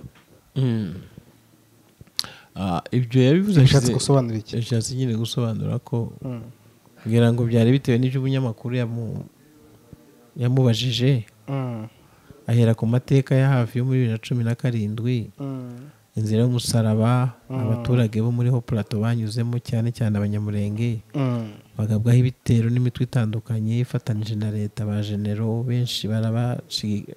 Ah, ibyo yabivuze Yashatse ashize- gusobanura iki? yashatse nyine gusobanura ko kugira ngo byari bitewe n'ibyo umunyamakuru yamu- yamubajije Mm, ahera ku mateka ya hafi yo muri bibiri na cumi na karindwi mm, inzira y'umusaraba abaturage bo muri ho plato banyuzemo cyane cyane abanyamurenge mm. bagabwaho ibitero n'imitwe itandukanye ifatanije na leta ba genero benshi barabashigi-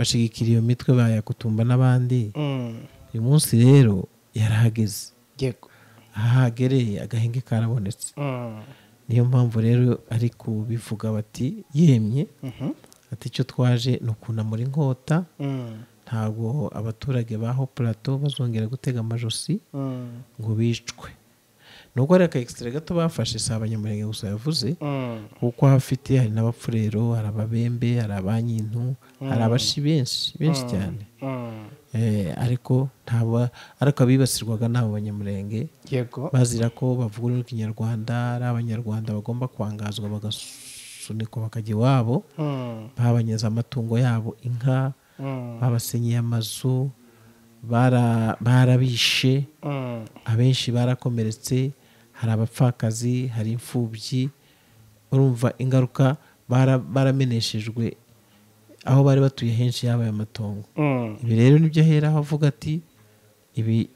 bashigikira iyo mitwe bayakutumba n'abandi Mm. uyu munsi rero yarahageze yego aha hagereye agahenge karabonetse Mm. niyo mpamvu rero ari kubivuga bati yemye ati icyo twaje ni ukunamura inkota Mm. ntabwo abaturage baho plateau bazongera gutega amajosi Mm. ngo bicwe nubwo hari akayekisitire gato bafashe si abanyamurenge gusa yavuze Mm. kuko hafite hari n'abapfurero hari ababembe hari abanyintu hari abashi benshi benshi cyane Mm. Eh, ariko ntabwo ariko abibasirwaga ni abo banyamurenge yego bazira ko bavugurura ikinyarwanda ari abanyarwanda bagomba kwangazwa bagasunikwa bakajya iwabo Mm. babanyaza amatungo yabo inka Mm. babasenyeye amazu bara- barabishe Mm. abenshi barakomeretse hari abapfakazi hari imfubyi urumva ingaruka bara- barameneshejwe aho bari batuye henshi yabaye amatongo Mm. ibi rero nibyo aheraho avuga ati ibi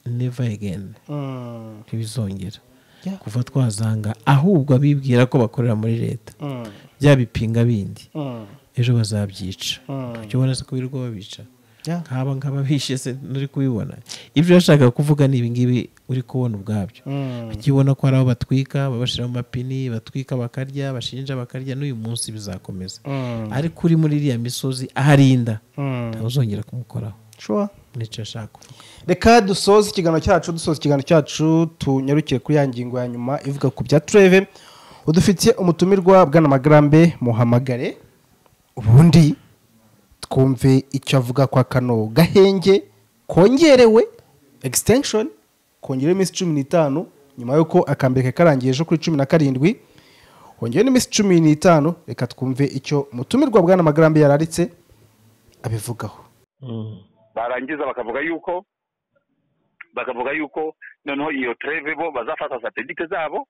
never again Mm. ntibizongera Yeah. kuva twazanga ahubwo abibwira ko bakorera muri leta Mm. bya bipinga bindi Mm. ejo bazabyica ukibona se ko birirwa babica Yeah. nkaba nkaba bishe se nturi kubibona ibyo urashaka kuvuga ni ibingibi uri kubona ubwabyo Mm. ukibona ko hari aho batwika babashyira mu mapini batwika bakarya bashinja bakarya n'uyu munsi bizakomeza Mm. ariko uri muri iriya misozi aharinda Mm. ntawe uzongera kumukoraho Sure. nicyo ashaka kuvuga reka dusoze ikiganiro cyacu dusoza ikiganiro cyacu tunyarukire kuri ya ngingo ya nyuma ivuga ku bya tureve udufitiye umutumirwa bwana magarambe muhamagare ubundi twumve icyo avuga kwa kano gahenge kongerewe extension kongerewe iminsi cumi n'itanu nyuma y'uko akambere kari karangiye ejo kuri cumi na karindwi hongeyeho n'iminsi cumi n'itanu reka twumve icyo mutumirwa bwa n'amagambo yararitse abivugaho barangiza bakavuga yuko bakavuga yuko noneho iyo treve bo bazafata satelite zabo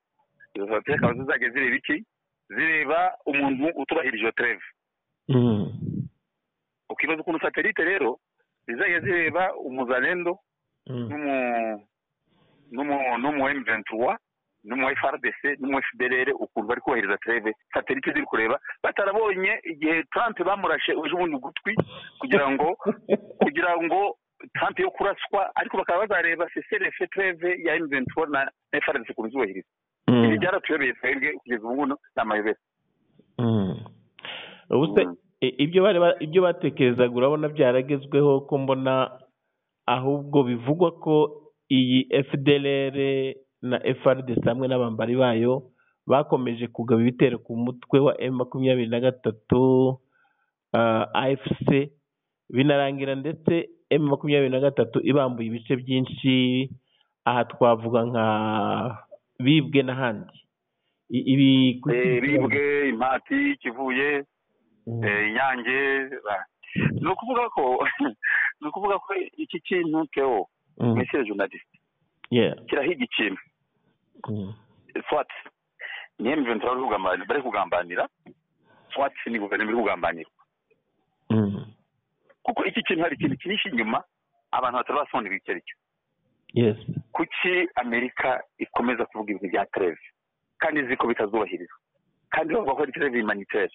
izo satelite zikaba zizajya zireba iki zireba umuntu utubahirije iyo treve ukibaza ukuntu satelite rero zizajya zireba umuzalendo n'umu n'umu n'umu M23 n'umu FRDC n'umu FDLR ukuntu bari kubahiriza treve satelite ziri kureba batarabonye igihe Trump bamurashe uje ubundi gutwi kugira ngo kugira ngo Trump yo kuraswa ariko bakaba bazareba CCRF treve ya M23 na na FRDC ukuntu zubahiriza ibi byaratuyobeye twebwe kugeza ubu ngubu ni amayobera ubuse ibyo bari ba- ibyo batekerezaga urabona byaragezweho ko mbona ahubwo bivugwa ko iyi fdlr na frdc hamwe n'abambari bayo bakomeje kugaba ibitero ku mutwe wa m makumyabiri na gatatu ah, afc binarangira ndetse m makumyabiri na gatatu ibambuye ibice byinshi aha twavuga nka bibwe n'ahandi I- ibi Eh, bibwe impati kivuye Mm. eh, inyange ba- ni ukuvuga ko ni ukuvuga ko iki kintu keo Mm. mesiye journaliste Yeah. kirahiga ikintu Mm. swat ni M23 bari kugambanira bari kugambanira swat ni guverinoma iri kugambanira Mm. kuko iki kintu hari ikintu kinshi inyuma abantu batari basobanurira icyo ari cyo Yes. kuki amerika ikomeza kuvuga ibintu bya treve kandi izi ko bitazubahirizwa kandi bavuga ko ari treve humanitaire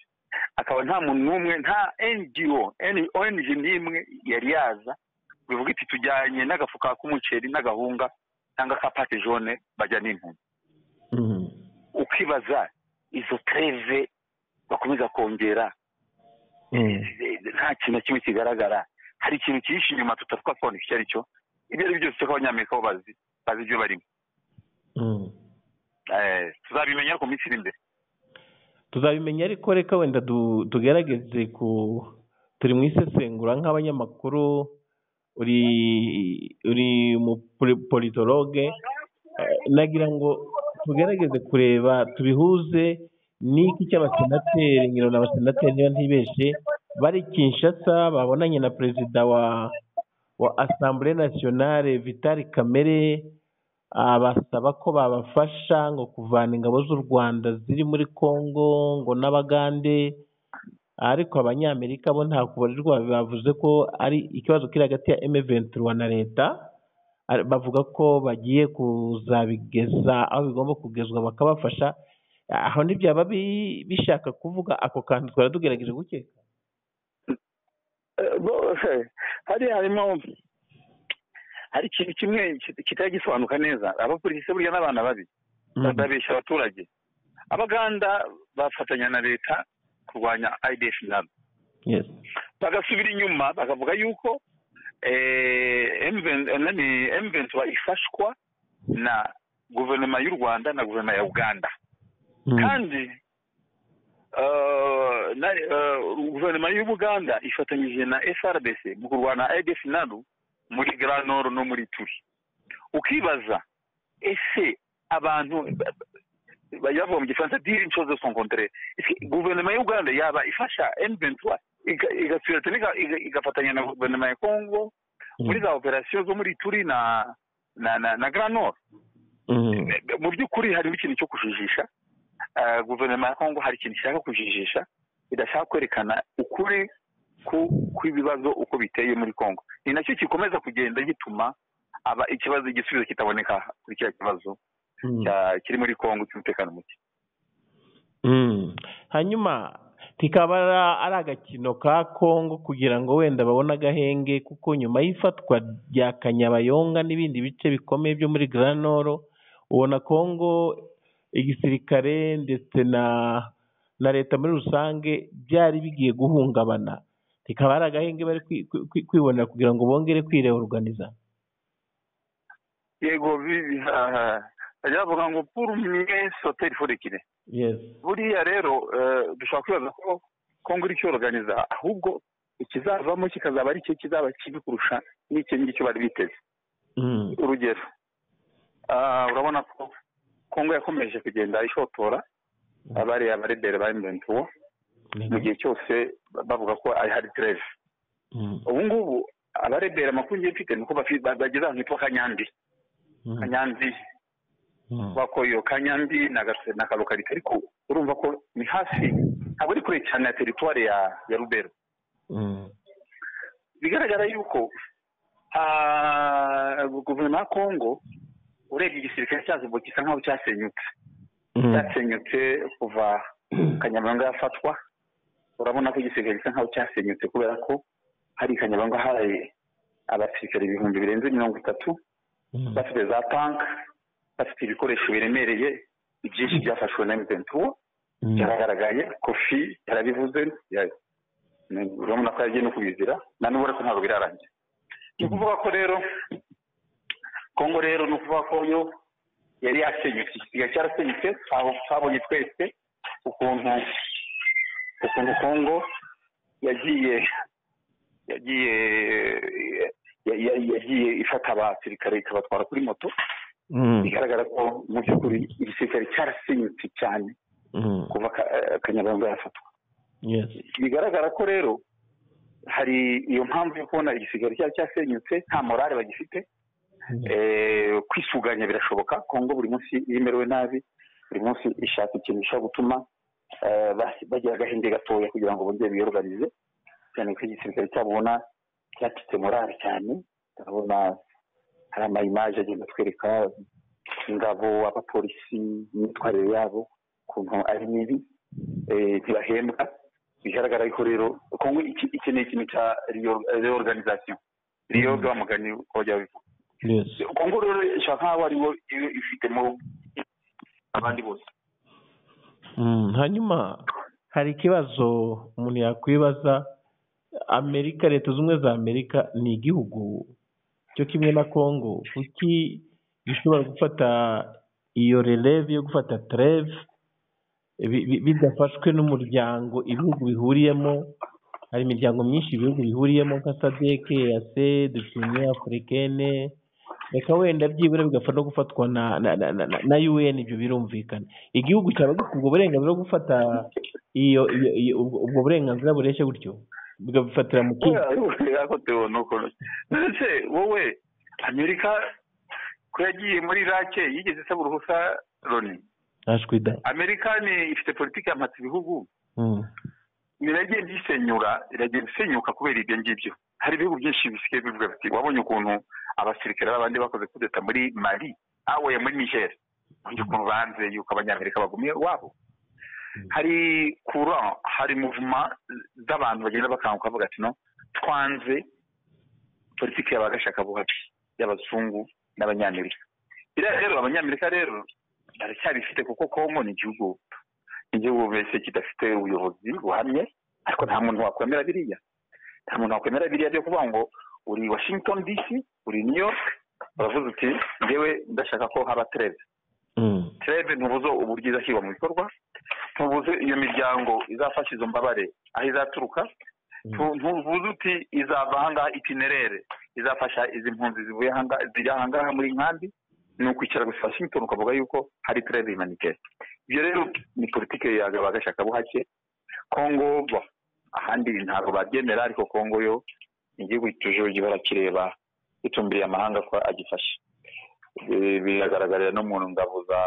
akaba nta muntu n'umwe nta ngo N- ong n'imwe yari yaza bivuga iti tujyanye n'agafuka k'umuceri n'agahunga cyangwa ka pate jaune bajya n'impunzi Mm. ukibaza izo treve bakomeza kongera Mm. eh, nta kintu na kimwe kigaragara hari ikintu kihishe inyuma tutavuga kubona icyo ari cyo ibyo ari byo byose ko abanyamerika bo bazi bazi ibyo barimo Mm. Eh, tuzabimenya ariko mu minsi iri imbere tuzabimenya ariko reka wenda du- tugerageze ku turi mu isesengura nk'abanyamakuru uri uri umupolitologe nagira ngo tugerageze kureba tubihuze n'iki cy'abasenateri ngira ngo ni abasenateri niba ntibeshe bari kinshasa babonanye na perezida wa wa asambure nasiyonale vitali kamere abasaba ko babafasha ngo kuvana ingabo z'u rwanda ziri muri congo ngo n'abagande ariko abanyamerika bo nta kubarirwa bavuze ko ari ikibazo kiri hagati ya M23 na leta Ari- bavuga ko bagiye kuzabigeza aho bigomba kugezwa bakabafasha aho ntibyaba bi- bishaka kuvuga ako kantu twari tugerageje gukeka Eh, bo- eh, hari harimo hari ikintu kimwe ki- kitari gisobanuka neza abapolisi burya n'abana babi babeshya abaturage abaganda bafatanya na leta kurwanya idf nabo yes bagasubira inyuma bakavuga yuko emventura ifashwa na guverinoma y'u rwanda na guverinoma ya uganda kandi eh, na- eh, guverinoma y'u buganda ifatanyije na frbc mu kurwana idf nalu muri granor no muri turi ukibaza ese abantu ba- ba- bajya bavuga mu gifaransa dire une chose de son contraire Ese guverinoma y'u rwanda yaba ifasha m23 iga- igasubira tena iga- iga- igafatanya na guverinoma ya congo muri za operasiyo zo muri turi na na na, na granor Mm. mu by'ukuri harimo ikintu cyo kujijisha Eh, guverinoma ya kongo hari ikintu ishaka kujijisha idashaka kwerekana ukuri ku- kw'ibibazo uko biteye muri kongo ni nacyo gikomeza kugenda gituma aba ikibazo igisubizo kitaboneka kuri kiriya kibazo Mm. cya- kiri muri kongo cy'umutekano muke Mm. hanyuma kikaba ara- ari agakino ka kongo kugira ngo wenda babone agahenge kuko nyuma y'ifatwa rya kanyabayonga n'ibindi bice bikomeye byo muri granoro ubona kongo igisirikare ndetse na na leta muri rusange byari bigiye guhungabana kikaba ari agahenge bari kwi- kwi- kwi- kwibonera kugira ngo bongere kwireorganiza yego bi- ah, bajya bavuga ngo pour mieux sauter il faut reculer yes buriya rero eh, dushobora kwibaza ko kongo iri cyoroganiza ahubwo ikizavamo kikazaba ari cyo kizaba kibi kurusha n'icyo ngicyo bari biteze Mm. urugero Ah, urabona ko kongo yakomeje kugenda ishotora abariya barebere ba imventuwo mu gihe cyose bavuga ko ari hari treve ubu ngubu abarebera amakuru ngiye mfite nuko bafi- ba- bageze ahantu hitwa kanyandi kanyandi bakoyo kanyandi na Gase- na karokari ariko urumva ko ni hafi ntabwo ari kure cyane ya teritwari ya ya rubero bigaragara yuko ah, guverinoma ya kongo urebye igisirikare cyazo gisa nk'aho cyasenyutse cyasenyutse kuva kanyamanga yafatwa urabona ko igisirikare gisa nk'aho cyasenyutse kubera ko hari i kanyamanga hari abasirikare ibihumbi birenze mirongo itatu bafite za tank bafite ibikoresho biremereye byinshi byafashwe na mventuwo byaragaragaye kofi yarabivuze ya- ni- urabona ko yagiye no kubizira na n'ubu ariko ntabwo birarangira ni ukuvuga ko rero kongo rero ni ukuvuga ko yo yari yasenyutse igisiga cyarasenyutse aho twabonye twese ukuntu ukuntu kongo yagiye yagiye ya- ya- yagiye ifata abasirikare ikabatwara kuri moto bigaragara ko mu by'ukuri igisirikare cyarasenyutse cyane kuva Ka- eh, kanyarwanda yafatwa bigaragara ko rero hari iyo mpamvu yo kubona igisigaro cyari cyasenyutse nta morale bagifite Eh, kwisuganya birashoboka kongo buri munsi iyo imerewe nabi buri munsi ishaka ikintu gishobora gutuma eh, ba- bagira agahenge gatoya kugira ngo bongere biyoruganize cyane ko igisirikare cyabo ubona cyacitse morale cyane turabona hari amayimaje agenda atwereka ingabo abapolisi imyitwarire yabo ukuntu ari mibi eh, ntibahembwa bigaragara yuko rero kongo iki- ikeneye ikintu cya reorganization reorg wa mugani wajya wivuga kongo rero ishobora nkaho ariwo i- ifitemo abandi bose Mm, hanyuma hari ikibazo umuntu yakwibaza amerika leta zunze ubumwe za amerika ni igihugu cyo kimwe na congo kuki gishobora gufata iyo releve yo gufata treve bi- bi- bidafashwe n'umuryango ibihugu bihuriyemo hari imiryango myinshi ibihugu bihuriyemo nka sadeke yase dufine afurikene reka wenda byibura bigafata no gufatwa na na na na, na un ibyo birumvikana igihugu cyaba gifite ubwo burenganzira bwo gufata iyo, iyo, iyo ubwo ubwo burenganzira bureshya gutyo bukabifatira mu kindi yakotewe nuko ndetse wowe amerika ko yagiye muri irake yigeze isaba uruhusa loni ntashwida amerika ni ifite politiki yamatse ibihugu Mm, biragenda isenyura iragenda isenyuka kubera ibyo ngibyo hari ibihugu byinshi bisigaye bivuga biti wabonye ukuntu abasirikare b'abandi bakoze kudeta muri mali awe muri niger wabonye ukuntu banze yuko abanyamerika bagumiye iwabo hari kura hari muvuma z'abantu bagenda bakanguka bavuga ati no twanze politiki y'abagashakabuhake y'abazungu n'abanyamerika biriya rero abanyamerika rero baracyabifite kuko kongo ni igihugu igihugu mbese kidafite ubuyobozi buhamye ariko nta muntu wakwemera biriya nta muntu wakwemera biriya byo kuvuga ngo uri washington dc uri new york uravuze uti ngewe ndashaka ko haba treve mm, treve ntubuze uburyo izashyirwa mu bikorwa ntubuze iyo miryango izafasha izo mbabare aho izaturuka ntu- ntubuze uti izava ahangaha itinerere izafasha izi mpunzi zivuye ahangaha ziri ahangaha muri nkambi ni ukwicara gusa washington ukavuga yuko hari treve imanike ibyo rero ni politiki yagaba agashakabuhake kongo bo ahandi ntabwo babyemera ariko kongo yo ni igihugu tujuru gihora kireba gitumbiriye amahanga ko agifasha Bi- biragaragarira no mu ngabo za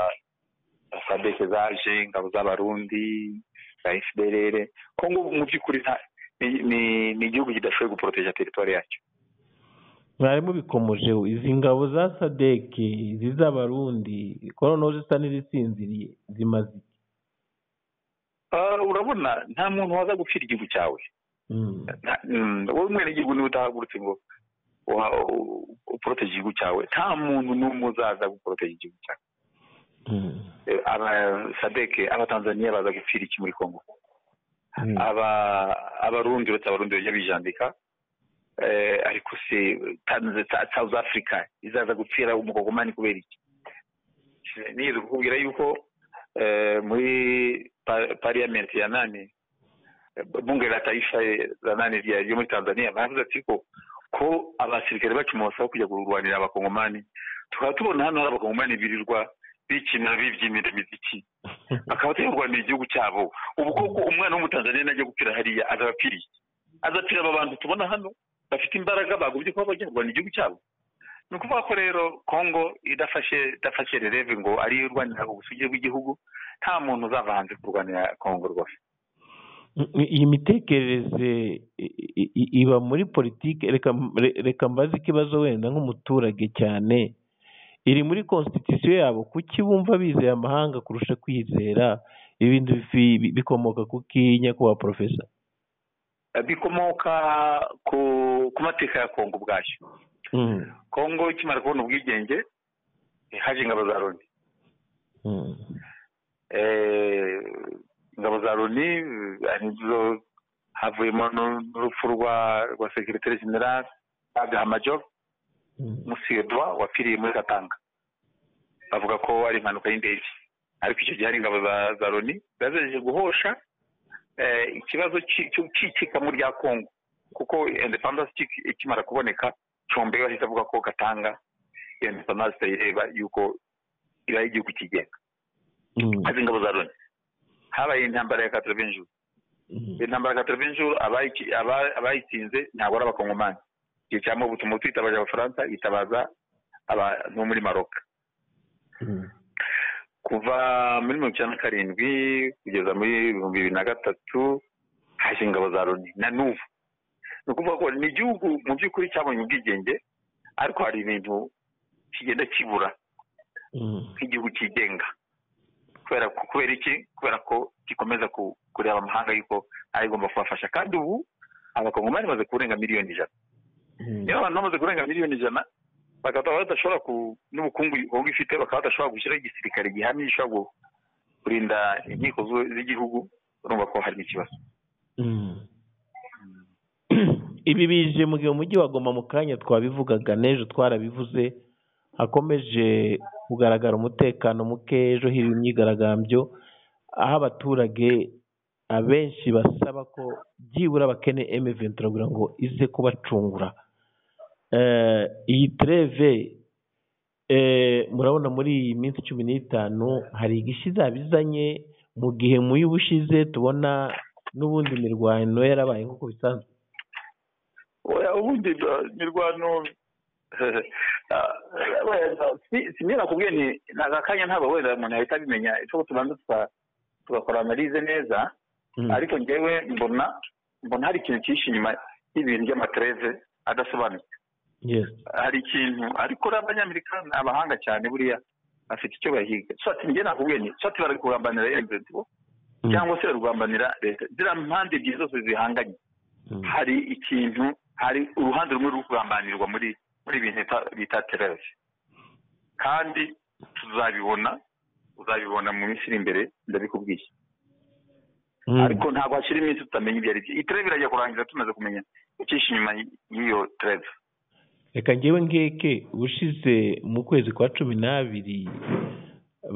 sadeke zaje ingabo z'abarundi za fdrr kongo mu by'ukuri nta- ni- ni- ni igihugu kidashoboye guporoteja teritwari yacyo mwarimu bikomeje izi ngabo za sadeke ziz'abarundi koronoje isa n'izisinziriye zimaze iki? Ah, urabona nta muntu waza gupfira igihugu cyawe Mm, nta- mm, wowe umwenegihugu niwe utahagurutse ngo wa- u- uporoteje igihugu cyawe nta muntu n'umwe uzaza guporoteje igihugu cyawe mm, Eh, aba sadeke abatanzaniya baza gupfira iki muri kongo mm, aba abarundi uretse abarundi bajya bijandika Eh, ariko se Tanz- Ta- south africa izaza gupfira umukogomani kubera iki niyeze kukubwira yuko eh, muri pa- parliament ya nane bunge la taifa la nane rya ryo muri tanzania baravuze ati ko ko abasirikare bacu mubasaba kujya kurwanira abakongomani tukaba tubona hano hari abakongomani birirwa politiki n'abibyinira imiziki akaba atari igihugu cyabo ubu koko umwana w'umutanzaniya najya gupfira hariya azabapfiriye azapfira aba bantu tubona hano bafite imbaraga bagobye kuba bajya kurwanya igihugu cyabo ni ukuvuga ko rero kongo idafashe idafashe rereve ngo ariyo irwanira ubusugire bw'igihugu nta muntu uzava hanze kurwanira kongo rwose iyi mitekerereze i- i- i- iba muri politiki reka re- reka mbaze ikibazo wenda nk'umuturage cyane iri muri constitution yabo kuki bumva bizeye amahanga kurusha kwizera ibintu bifi- bi- bikomoka kuki nyakubahwa porofesa bikomoka ku ku mateka ya kongo ubwacyo Mm, kongo ikimara kubona ubwigenge eh, haje ingabo za loni mm, Eh, ingabo za loni eh, arizo havuyemo n'u- n'urupfu rwa rwa sekiriteri generale agahamajo mm, musidwa wapfiriye muri katanga bavuga ko ari impanuka y'indege ariko icyo gihe hari ingabo za za loni zazeje guhosha eh, ikibazo cy'i- cy'u- cy'icikamu rya kongo kuko independence iki- ikimara kuboneka combe yahise avuga ko gatanga independence ireba yuko ibaye igihugu kigenga mm, haza ingabo za loni habaye intambara ya katarabenjuru mm. intambara ya katarabenjuru abayitsinze ntabwo ari abakongomani igihe cya mobutu mobutu yitabaje abafaransa yitabaza abantu bo muri maroka kuva muri mirongo icyenda na karindwi kugeza muri ibihumbi bibiri na gatatu haje ingabo za loni na n'ubu ni ukuvuga ko ni igihugu mu by'ukuri cyabonye ubwigenge ariko hari ibintu kigenda kibura nk'igihugu cyigenga kubera ko- kubera iki kubera ko gikomeza ku- kureba amahanga yuko ayigomba kubafasha kandi ubu abakongomani bamaze kurenga miliyoni ijana niba abantu bamaze kurenga miliyoni ijana bakaba badashobora ku- n'ubukungu kongo ifite bakaba badashobora gushyiraho igisirikare gihamye gishobora gu- kurinda inkiko zu- z'igihugu urumva ko harimo ikibazo ibi bije mu gihe umujyi wa Goma mu kanya twabivugaga n'ejo twarabivuze hakomeje kugaragara umutekano muke ejo hirya imyigaragambyo aho abaturage abenshi basaba ko byibura bakene emeventura kugira ngo ize kubacungura Eh, iyi treve eh, murabona muri iyi minsi cumi n'itanu hari igishyi izabizanye mu gihe mu y'ubushize tubona n'ubundi imirwano yarabaye nk'uko bisanzwe oya ubundi ba- mirwano ah, wenda, si- simye nakubwiye nti ni aka kanya ntabwo wenda umuntu yahita abimenya icyo tubanza tuka- tugakora analize neza ariko njyewe mbona mbona hari ikintu cyihishe inyuma y'ibintu by'amatereve adasobanutse Yes. hari ikintu ariko uriya abanyamerika ni abahanga cyane buriya bafite icyo bahiga so ati njye nakubwiye ni so ati bari kugambanira ejo Mm. cyangwa se bari kugambanira leta ziriya mpande ebyiri zose zihanganye Mm. hari ikintu hari uruhande rumwe ruri kugambanirwa muri muri ibintu bita- bita tereve kandi tuzabibona uzabibona mu minsi iri imbere ndabikubwiye Mm. ariko ntabwo hashyira iminsi tutamenya ibyo ari byo iyi treve irajya kurangira tumaze kumenya icyishe inyuma y'iyo treve reka ngewe ngeke ubushize mu kwezi kwa cumi n'abiri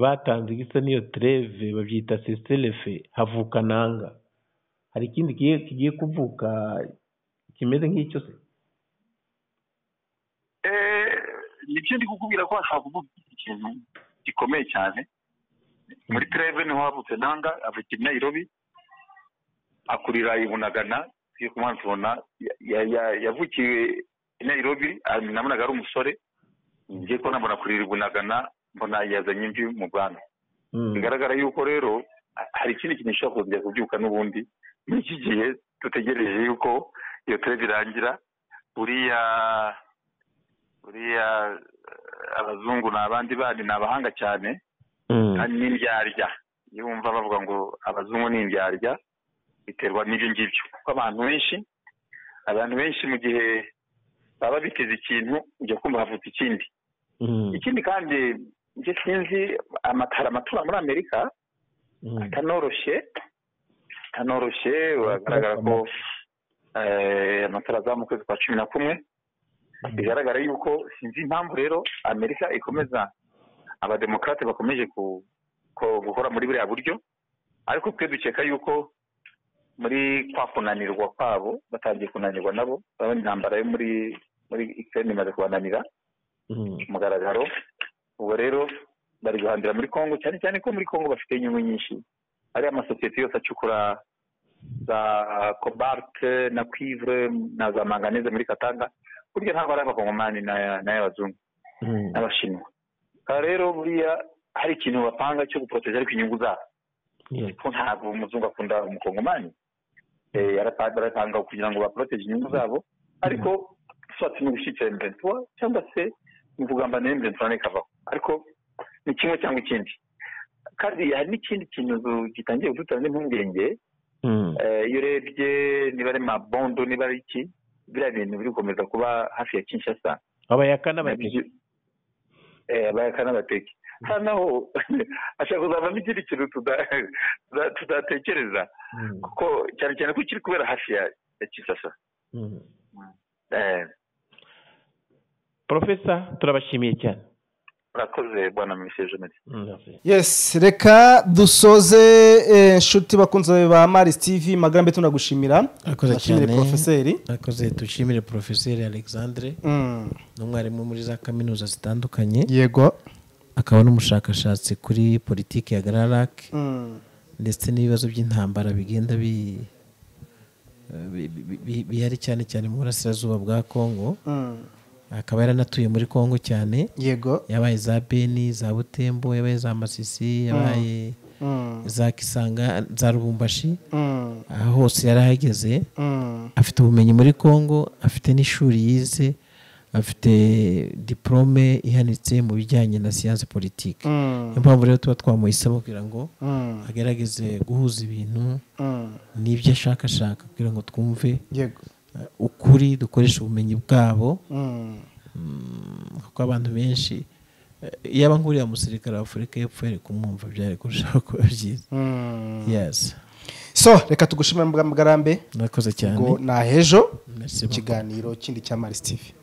batanze igisa n'iyo treve babyita seselefe havuka nanga hari ikindi kigiye- kigiye kuvuka kimeze nk'icyo se Eh, nibyo ndi kukubwira ko hashobora kuvuga ikintu gikomeye cyane muri treve niho havutse nanga avukira i nairobi akurira i bunagana yo ku mpamvu ubona ya- ya- ya- yavukiwe i nairobi ah, nabonaga ari umusore ngiye ko nabona kurira i bunagana mbona yazanye imvi mu bwana bigaragara yuko rero ha- hari ikindi kintu gishobora kongera kubyuka n'ubundi muri iki gihe dutegereje yuko iyo treve irangira buriya buriya eh, abazungu ni abandi bandi ni abahanga cyane kandi ni indyarya iyo wumva bavuga ngo abazungu ni indyarya biterwa n'ibyo ngibyo kuko abantu benshi abantu benshi mu gihe baba biteze ikintu ujya kumva havutse ikindi ikindi kandi njye sinzi amatara amatura muri amerika atanoroshye atanoroshye biragaragara ko eh, amatora azamuka mu kwezi kwa cumi na kumwe bigaragara yuko sinzi impamvu rero amerika ikomeza abademokarate bakomeje ku- ko- gukora muri buriya buryo ariko twe dukeka yuko muri kwa kunanirwa kwabo batangiye kunanirwa nabo urabona intambara yo muri muri ikirere imaze kubananira ku mugaragaro ubwo rero bari guhambira muri kongo cyane cyane ko muri kongo bafite inyungu nyinshi ariya amasosiyete yose acukura za kobalite na kwivure na za manganize muri katanga burya ntabwo ari abakongomani n'aya- n'ay'abazungu n'abashinwa aha rero buriya hari ikintu bapanga cyo guporoteje ariko inyungu zabo ko ntabwo umuzungu akunda umukongomani Eh, yarapa- barapanga kugira ngo baporoteje inyungu zabo ariko swati ni ugushyikira emventura cyangwa se ni ukugambanira emventura n'ikavaho ariko ni kimwe cyangwa ikindi kandi hari n'ikindi kintu zu- gitangiye kudutera n'impungenge Eh, iyo urebye niba ari mabondo niba ari iki biriya bintu biri gukomeza kuba hafi ya kinshasa abayaka n'abateka eh bayakana bateke hano naho ashaka kuzavamo ikindi kintu tuda- tuda- tudatekereza kuko cyane cyane ko kiri kubera hafi ya ya kisasa Eh, porofesa turabashimiye cyane murakoze bwana misi jeannette yes reka dusoze eh, inshuti bakunze ba maris tv magarambe tunagushimira Akoze Turashimire cyane. porofeseri akoze dushimire porofeseri alexandre Mm. ni umwarimu muri za kaminuza zitandukanye yego akaba n'umushakashatsi kuri politiki ya gararak Mm. ndetse n'ibibazo by'intambara bigenda bi- bi- bi- bi- bihari cyane cyane mu burasirazuba bwa kongo Mm. akaba yaranatuye muri kongo cyane yego yabaye za beni za butembo yabaye za masisi yabaye Mm. za kisanga za rubumbashi Mm. aha hose yari ahageze Mm. afite ubumenyi muri congo afite n'ishuri yize afite diporome ihanitse mu bijyanye na siyanse politike Mm. niyo mpamvu rero tuba twamuhisemo kugira ngo Mm. agerageze guhuza ibintu Mm. n'ibyo ashaka ashaka kugira ngo twumve yego eh, ukuri dukoreshe ubumenyi bwabo Mm. Mm, kuko abantu benshi eh, yaba nk'uriya musirikare wa afurika y'epfo yari kumwumva byari kurushaho kuba byiza Mm. yesi so reka tugushimire mugarambe murakoze cyane ngo ni ahejo Merci beaucoup. ikiganiro kindi cya maris tv